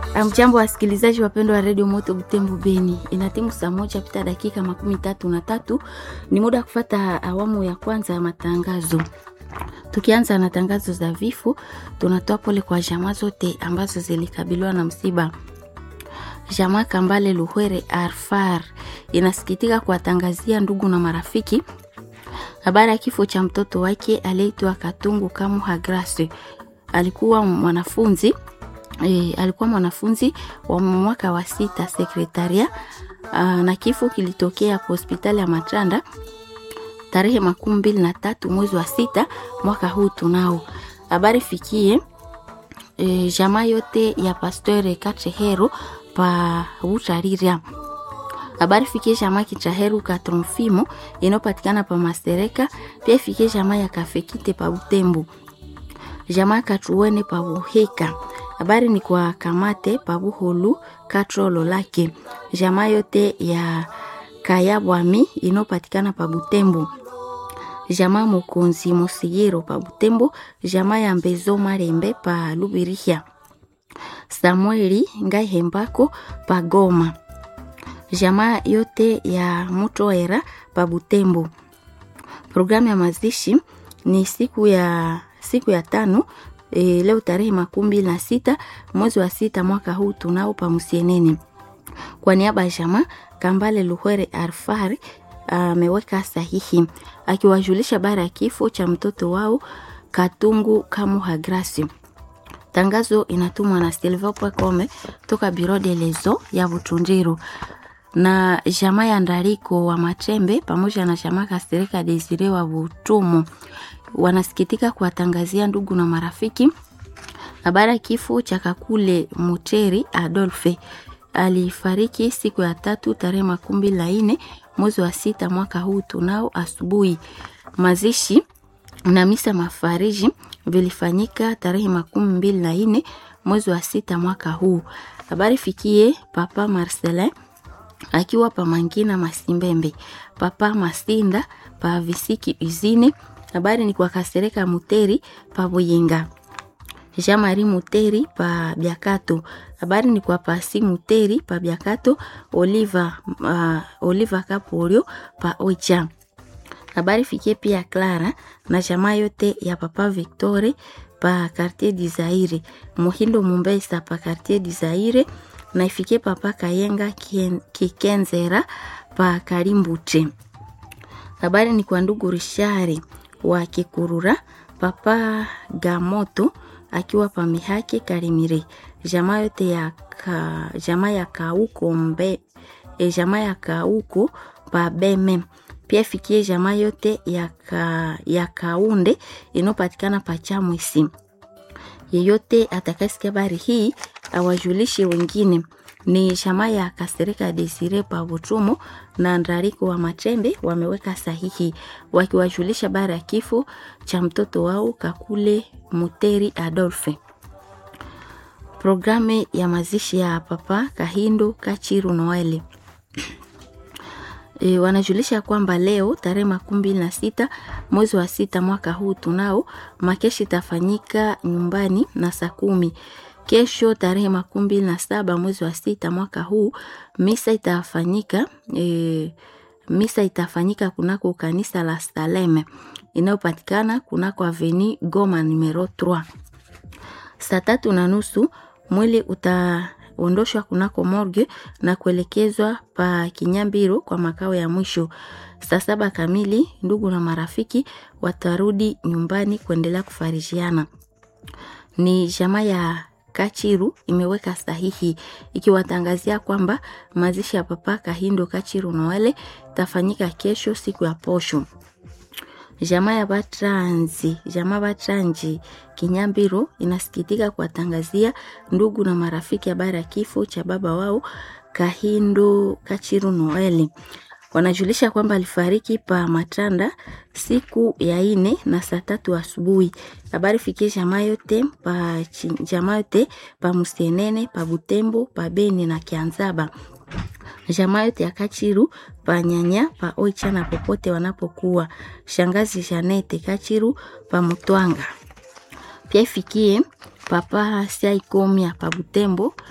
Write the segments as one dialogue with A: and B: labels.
A: Mjambo wasikilizaji wapendwa wa redio Moto Butembo Beni, inatimu saa moja pita dakika makumi tatu na tatu. Ni muda wa kufata awamu ya kwanza ya matangazo. Tukianza na tangazo za vifo, tunatoa pole kwa jamaa zote ambazo zilikabiliwa na msiba. Jamaa Kambale Luhwere Arfar inasikitika kuwatangazia ndugu na marafiki habari ya kifo cha mtoto wake aliyeitwa Katungu Kamuha Grace. Alikuwa mwanafunzi e, alikuwa mwanafunzi wa mwaka wa sita sekretaria na kifo kilitokea kwa hospitali ya Matranda tarehe makumi mbili na tatu mwezi wa sita mwaka huu. Tunao habari fikie e, jamaa yote ya Pasteur Kachehero pa Utariria habari fikie jamaa Kichaheru Katromfimo inayopatikana pa Mastereka, pia fikie jamaa ya Kafekite pa Butembo, jamaa Katuwene pa Buheka. Habari ni kwa Kamate pa Buholu Katrolo lake, jamaa yote ya Kayabwami inayopatikana pa Butembo, jamaa Mokonzi Mosigiro pa Butembo, jamaa ya Mbezo Marembe pa Lubirihia, Samueli Ngaihembako pa Goma jamaa yote ya Mutoera pa Butembo. Programu ya mazishi ni siku ya siku ya tano e, leo tarehe makumi mbili na sita mwezi wa sita mwaka huu tunao pa Musienene. Kwa niaba ya jamaa Kambale Luhwere Arfari ameweka sahihi akiwajulisha bara ya kifo cha mtoto wao Katungu Kamuha Grace. Tangazo inatumwa na Silva Pwekome toka Biro de Lezo ya Butundiru na jamaa ya Ndariko wa Matembe pamoja na jamaa Kastereka Desire wa Butumu wanasikitika kuwatangazia ndugu na marafiki habari ya kifo cha Kakule Muteri Adolfe. Alifariki siku ya tatu tarehe makumi na nne mwezi wa sita mwaka huu tunao asubuhi. Mazishi na misa mafariji vilifanyika tarehe makumi mbili na nne mwezi wa sita mwaka huu. Habari fikie Papa Marcelin akiwa pa Mangina Masimbembe, Papa Masinda pa Visiki Uzine. Habari ni kwa Kasereka Muteri pa Buyinga, Jean Marie Muteri pa Biakato. Habari ni kwa Pasi Muteri pa Biakato, Oliva, uh, Oliva Kapolio pa Oicha. Habari fikie pia Clara na jamaa yote ya Papa Victore pa Quartier du Zaire, Muhindo Mumbesa pa Quartier du Zaire na ifikie Papa Kayenga Kikenzera pa Karimbute. Habari ni kwa ndugu Rishari wa Kikurura, Papa Gamoto akiwa pa Mihaki Karimire, jamaa yote ya ka, jamaa ya Kauko mbe e, jamaa ya Kauko pa Beme pia fikie jamaa yote ya, ka, ya Kaunde inayopatikana pa Chamwisi. Yeyote atakayesikia habari hii awajulishe wengine. Ni jamaa ya Kasereka Desire pa Butumo na Ndariko wa Matembe wameweka sahihi wakiwajulisha habari ya kifo cha mtoto wao Kakule Muteri Adolfe. Programu ya mazishi ya Papa Kahindo Kachiru Noeli E, wanajulisha kwamba leo tarehe makumi mbili na sita mwezi wa sita mwaka huu tunao makeshi itafanyika nyumbani na saa kumi. Kesho tarehe makumi mbili na saba mwezi wa sita mwaka huu misa itafanyika e, misa itafanyika kunako kanisa la Saleme inayopatikana kunako aveni Goma numero 3 saa tatu na nusu mwili uta ondoshwa kunako morgue na kuelekezwa pa Kinyambiro kwa makao ya mwisho. Saa saba kamili ndugu na marafiki watarudi nyumbani kuendelea kufarijiana. Ni jamaa ya Kachiru imeweka sahihi ikiwatangazia kwamba mazishi ya Papa Kahindo Kachiru Noele tafanyika kesho siku ya posho. Jamaa ya Batranzi, jamaa Batranji Kinyambiro inasikitika kuwatangazia ndugu na marafiki habari ya kifo cha baba wao Kahindo Kachiru Noeli. Wanajulisha kwamba alifariki pa Matanda siku ya ine na saa tatu asubuhi. Habari fikie jamaa yote pa jamaa yote pa Musenene, pa Butembo, pa Beni na Kianzaba jamaa yote ya Kachiru panyanya pa oichana popote wanapokuwa. Shangazi Janete Kachiru pa Mutwanga pia ifikie papa Siaikomia pa Butembo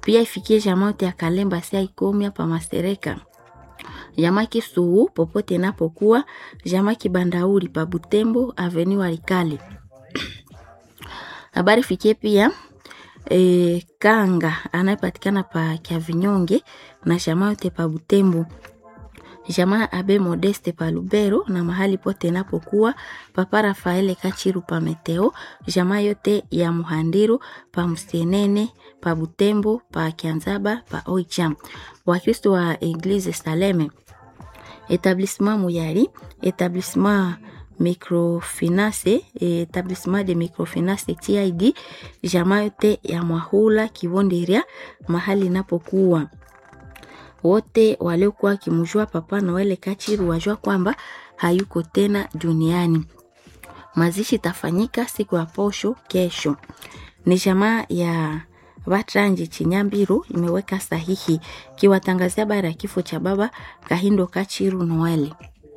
A: pia ifikie jamaa yote ya Kalemba sia Ikomya pa Masereka jamaa Kisuhu popote inapokuwa, jamaa Kibandauri pa Butembo Avenue Walikale. Habari fikie pia e, Kanga anayepatikana pa Kyavinyonge na jamaa yote pa Butembo jamaa Abe Modeste pa Lubero na mahali pote inapokuwa papa Rafaele Kachiru pa Meteo, jamaa yote ya Muhandiru pa Msenene pa Butembo pa Kianzaba pa Oicha, Wakristo wa Eglise Saleme, Etablissement Muyari, Etablissement microfinance etablissement de microfinance TID, jamaa yote ya Mwahula Kivonderia mahali inapokuwa wote waliokuwa wakimjua Papa Noele Kachiru wajua kwamba hayuko tena duniani. Mazishi itafanyika siku ya posho kesho. Ni jamaa ya Vatranji Chinyambiru imeweka sahihi kiwatangazia habari ya kifo cha baba Kahindo Kachiru Noele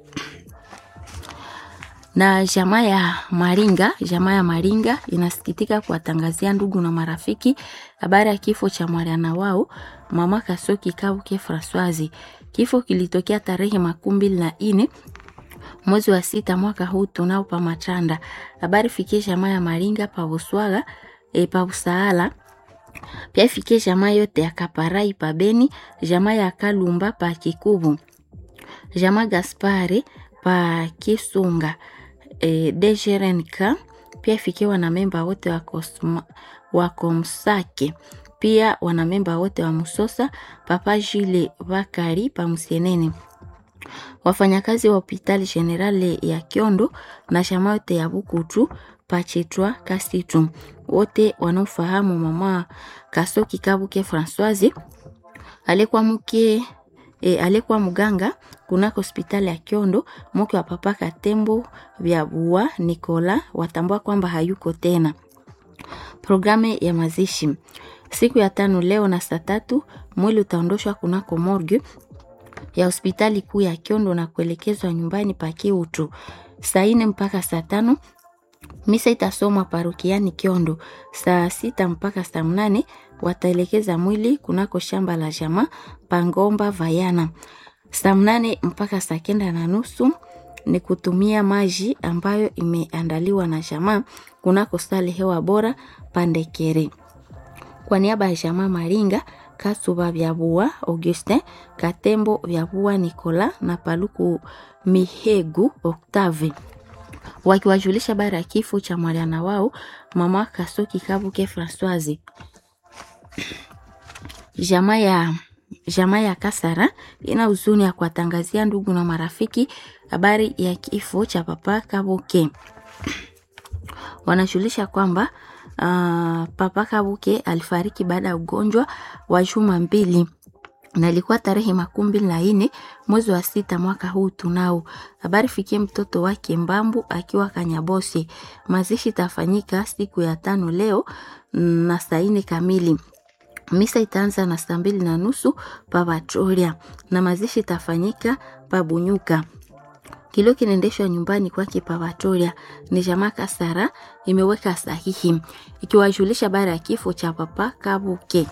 A: na jamaa ya Maringa, jamaa ya Maringa inasikitika kuwatangazia ndugu na marafiki habari ya kifo cha mwana wao mama Kasoki Kabuke Françoise. Kifo kilitokea tarehe makumi mbili na nne mwezi wa sita mwaka huu tunao pa Machanda. Habari fikie jamaa ya Maringa pa Buswaga e, pa Busaala pia fikie jamaa yote ya Kaparai pa Beni, jamaa ya Kalumba pa Kikubu, jamaa Gaspare pa Kisunga e, DGRNK pia fikie wanamemba wote wa Kosma, wa Komsake pia wanamemba wote wa Musosa papa Jule Bakari pa Musienene, wafanyakazi wa hospitali generale ya Kiondo na shama yote ya Bukutu pachetwa Kasitu, wote wanaofahamu mama Kasoki Kabuke Françoise alikuwa mke e, alikuwa mganga kunako hospitali ya Kiondo, mke wa papa Katembo vya Bua Nikola watambua kwamba hayuko tena. Programu ya mazishi siku ya tano leo na saa tatu mwili utaondoshwa kunako morgue ya hospitali kuu ya Kiondo na kuelekezwa nyumbani pa Kiutu saa nne mpaka saa tano. Misa itasomwa parokiani Kiondo saa sita mpaka saa mnane. Wataelekeza mwili kunako shamba la jamaa Pangomba Vayana saa mnane mpaka saa kenda na nusu ni kutumia maji ambayo imeandaliwa na jamaa kunako sale hewa bora Pandekere. Kwa niaba ya jamaa Maringa Kasuba Vyabua Augustin Katembo Vyabua Nicola na Paluku Mihegu Octave wakiwajulisha habari ya kifo cha mwana wao mama Kasoki Kabuke Françoise. Jamaa ya jamaa ya Kasara ina huzuni ya kuwatangazia ndugu na marafiki habari ya kifo cha papa Kabuke. Wanajulisha kwamba uh, papa Kabuke alifariki baada ya ugonjwa wa juma mbili na ilikuwa tarehe makumi mbili na nne mwezi wa sita mwaka huu tunao. Habari fikie mtoto wake Mbambu akiwa Kanyabosi. Mazishi itafanyika siku ya tano leo na saa nne kamili. Misa itaanza na saa mbili na nusu pa Vatoria na mazishi itafanyika pa Bunyuka. Kilio kinaendeshwa nyumbani kwake pa Vatoria. Ni jamaa Kasara imeweka sahihi ikiwajulisha habari ya kifo cha papa Kabuke.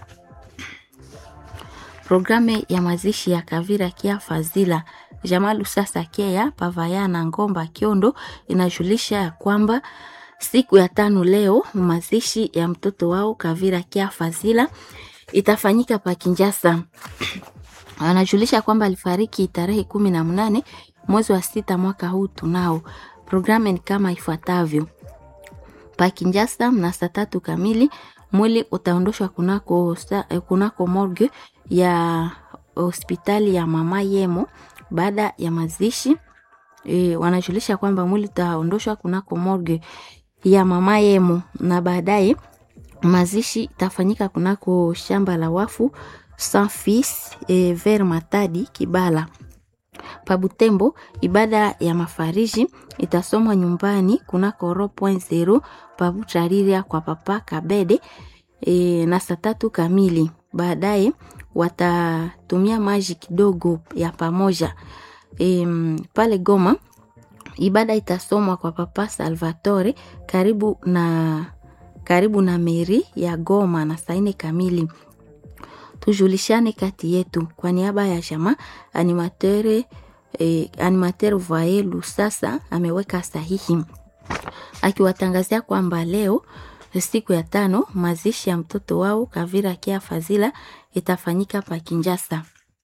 A: Programu ya mazishi ya Kavira Kia Fazila Jamaa Lusasa Kea Pavaya na Ngomba Kiondo inajulisha ya kwamba siku ya tano leo mazishi ya mtoto wao Kavira Kia Fazila itafanyika pa Kinjasa. Anajulisha kwamba alifariki tarehe kumi na mnane mwezi wa sita mwaka huu tunao. Programu ni kama ifuatavyo: pa Kinjasa na saa tatu kamili mwili utaondoshwa kunako, kunako morgue ya hospitali ya mama Yemo. Baada ya mazishi e, wanajulisha kwamba mwili utaondoshwa kunako morgue ya mama Yemo na baadaye mazishi itafanyika kunako shamba la wafu Sans Fils e, Ver Matadi Kibala Pabutembo. Ibada ya mafariji itasomwa nyumbani kunako ro point zero Pabuchariria kwa papa Kabede e, na saa tatu kamili. Baadaye watatumia maji kidogo ya pamoja e, pale Goma. Ibada itasomwa kwa papa Salvatore karibu na karibu na meri ya Goma na saa nne kamili. tujulishane kati yetu. Kwa niaba ya jamaa animateur eh, animateur Voye Lusasa ameweka sahihi akiwatangazia kwamba leo siku ya tano mazishi ya mtoto wao Kavira Kia Fazila itafanyika pa Kinjasa.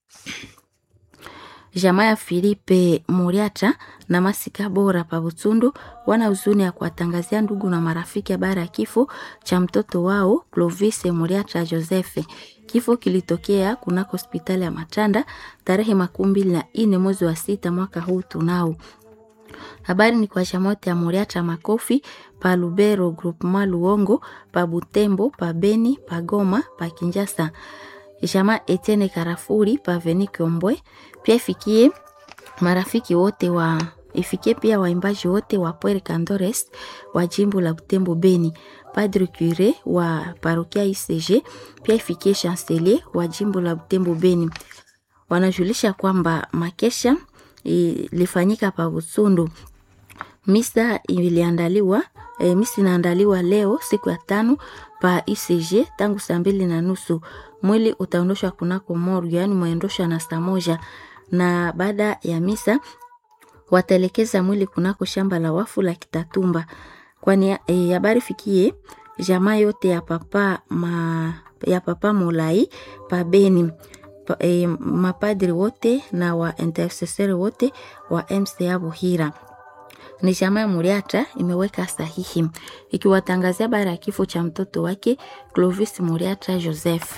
A: Jamaa ya Filipe Muriata na Masika Bora pa Butundu wana huzuni ya kuwatangazia ndugu na marafiki habari ya kifo cha mtoto wao Clovis Muriata Joseph. Kifo kilitokea kunako hospitali ya Matanda tarehe makumi mbili na nne mwezi wa sita mwaka huu tunao Habari ni kwa shamote ya Muriata Makofi pa Lubero Groupement Luongo pa Butembo pa Beni pa Goma pa Kinjasa. Jama Etienne Karafuri pa Veni Kiombwe pia ifikie marafiki wote wa ifikie pia waimbaji wote wa Puer Candores wa jimbo la Butembo Beni, Padre Cure wa parokia ICG pia ifikie Chancelier wa jimbo la Butembo Beni. Wanajulisha kwamba makesha ilifanyika pa Busundu. Misa iliandaliwa e, misa inaandaliwa leo siku ya tano pa ICG tangu saa mbili na nusu. Mwili utaondoshwa kunako morgue, yani mwendoshwa na saa moja, na baada ya misa wataelekeza mwili kunako shamba la wafu la Kitatumba, kwani habari e, fikie jamaa yote ya papa ma, ya papa Molai pa Beni pa, e, mapadri wote na wa intercessor wote wa MCA Buhira ni jamaa ya Muriata imeweka sahihi ikiwatangazia habari ya kifo cha mtoto wake Clovis Muriata Joseph.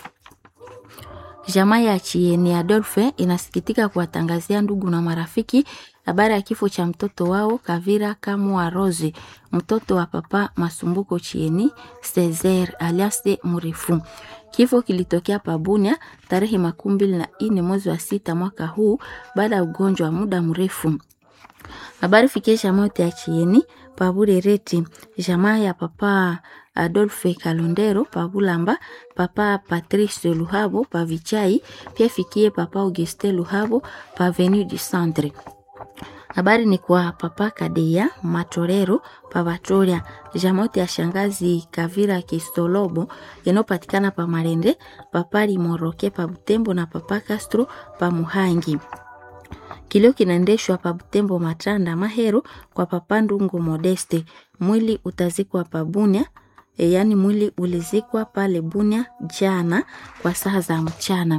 A: Jamaa ya Chieni Adolphe inasikitika kuwatangazia ndugu na marafiki habari ya kifo cha mtoto wao Kavira Kamwa Rose, mtoto wa papa Masumbuko Chieni Cesar alias Murifu. Kifo kilitokea Pabunia tarehe makumi mbili na nne mwezi wa sita mwaka huu baada ya ugonjwa wa muda mrefu. Habari fikie jamaa yote ya Chieni Pabure Reti, jamaa ya papa Adolphe Kalondero Pabulamba, papa Patrice Luhabo Pavichai, pia fikie papa Auguste Luhabo Pavenu du Centre. Habari ni kwa papa Kadeya Matorero Pavatoria, jamaa yote ya shangazi Kavira Kistolobo inayopatikana pa Marende, papa Limoroke pa Butembo na papa Castro pa Muhangi. Kilio kinaendeshwa pa Butembo Matanda Mahero kwa papa Ndungu Modeste. Mwili utazikwa pa Bunia, e, yaani mwili ulizikwa pale Bunia jana kwa saa za mchana.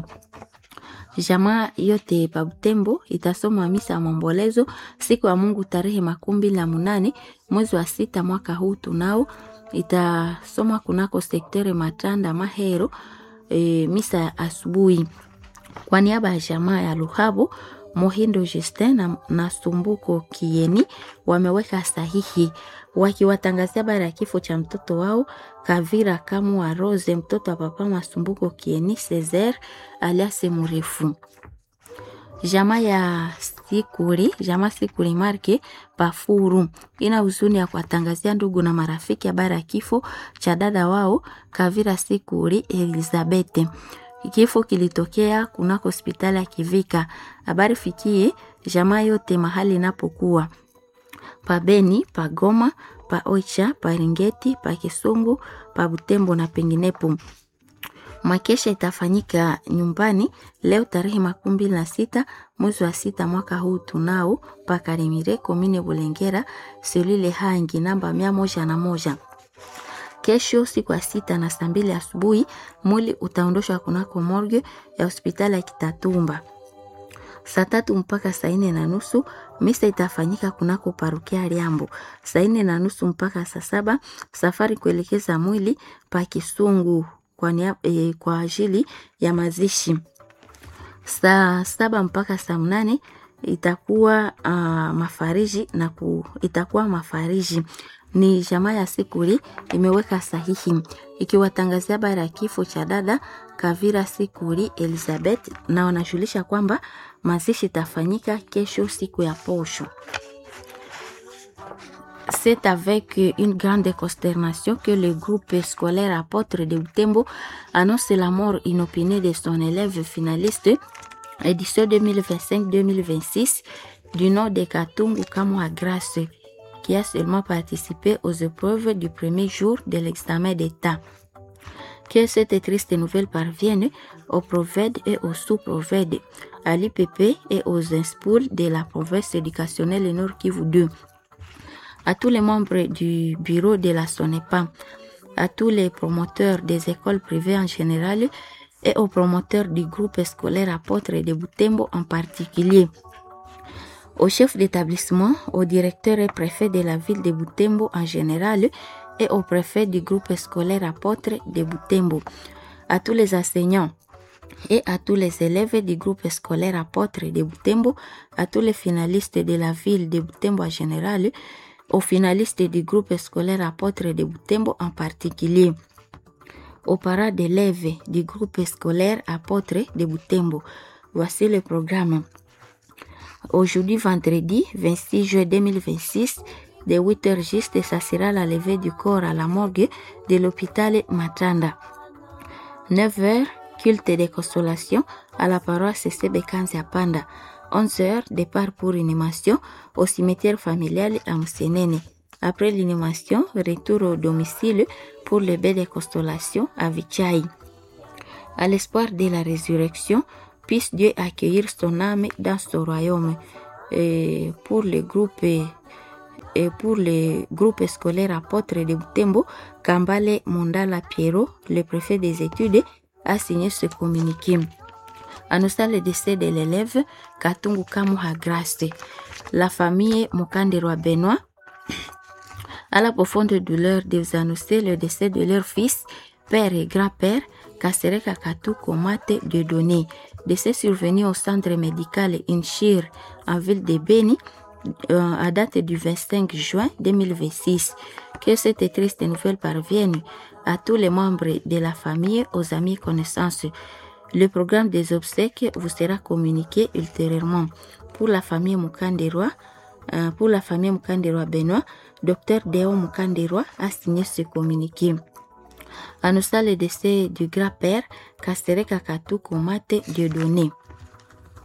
A: Jamaa yote pa Butembo itasoma misa ya maombolezo siku ya Mungu tarehe makumi mbili na munane mwezi wa sita mwaka huu tunao, itasoma kunako sektere Matanda Mahero, e, misa ya asubuhi kwa niaba ya jamaa ya Luhabo Mohindo Justin na, na Sumbuko Kieni wameweka sahihi wakiwatangazia habari ya kifo cha mtoto wao Kavira Kamwa Rose, mtoto wa papa Masumbuko Kieni Cesar alias Murefu. Jamaa ya Sikuri, jamaa Sikuri Marke Pafuru ina huzuni ya kuwatangazia ndugu na marafiki habari ya kifo cha dada wao Kavira Sikuri Elizabeth. Kifo kilitokea kunako hospitali ya Kivika. Habari fikie jamaa yote mahali inapokuwa pa Beni, pa Goma, pa Oicha, pa Ringeti, pa Kisungu, pa Butembo na penginepo. Makesha itafanyika nyumbani leo tarehe makumi mbili na sita mwezi wa sita mwaka huu tunao pa Karimire komine Bulengera selule hangi namba mia moja na moja. Kesho siku ya sita na saa mbili asubuhi mwili utaondoshwa kunako morgue ya hospitali ya Kitatumba. Saa tatu mpaka saa nne na nusu misa itafanyika kunako parukia Liambo. Saa nne na nusu mpaka saa saba safari kuelekeza mwili pa Kisungu kwa, nia, e, kwa ajili ya mazishi. Saa saba mpaka saa mnane itakuwa uh, mafariji na ku, itakuwa mafariji ni jamaa ya Sikuri imeweka sahihi ikiwatangazia habari ya kifo cha dada Kavira Sikuri Elizabeth, na wanajulisha kwamba mazishi itafanyika kesho siku ya posho. C'est avec une grande consternation que le groupe scolaire apôtre de Butembo annonce la mort inopinée de son élève finaliste édition 2025-2026 du nom de Katungu Kamwa Grace qui a seulement participé aux épreuves du premier jour de l'examen d'État. Que cette triste nouvelle parvienne aux prophètes et aux sous-prophètes, à l'IPP et aux inspouls de la province éducationnelle Nord Kivu 2, à tous les membres du bureau de la SONEPA, à tous les promoteurs des écoles privées en général et aux promoteurs du groupe scolaire apôtre de Butembo en particulier, au chef d'établissement, au directeur et préfet de la ville de Butembo en général et au préfet du groupe scolaire apôtre de Butembo, à tous les enseignants et à tous les élèves du groupe scolaire apôtre de Butembo, à tous les finalistes de la ville de Butembo en général, aux finalistes du groupe scolaire apôtre de Butembo en particulier, aux parents d'élèves du groupe scolaire apôtre de Butembo. Voici le programme. Aujourd'hui, vendredi 26 juin 2026, de 8h juste, ça sera la levée du corps à la morgue de l'hôpital Matanda. 9h, culte de consolation à la paroisse Sebekanzi à Panda. 11h, départ pour inhumation au cimetière familial à Moussenene. Après l'inhumation, retour au domicile pour le bain de consolation à Vichai. À l'espoir de la résurrection, puisse Dieu accueillir son âme dans son royaume. Et pour le groupe et pour le groupe scolaire apôtre de Butembo, Kambale Mondala Piero, le préfet des études, a signé ce communiqué. Annonçant le décès de l'élève Katungu Kamuha Grace. La famille Mukanderwa Benoît, à la profonde douleur de vous annoncer le décès de leur fils, père et grand-père, Kasereka Katu Komate de Donné, décès survenu au centre médical Inchir en ville de Beni euh, à date du 25 juin 2026. Que cette triste nouvelle parvienne à tous les membres de la famille, aux amis et connaissances. Le programme des obsèques vous sera communiqué ultérieurement. Pour la famille Mukanderwa, euh, pour la famille Mukanderwa Benoît, Dr Deo Mukanderwa a signé ce communiqué. Annonçant le décès du grand-père Kasereka Katu Komate Dieudonné.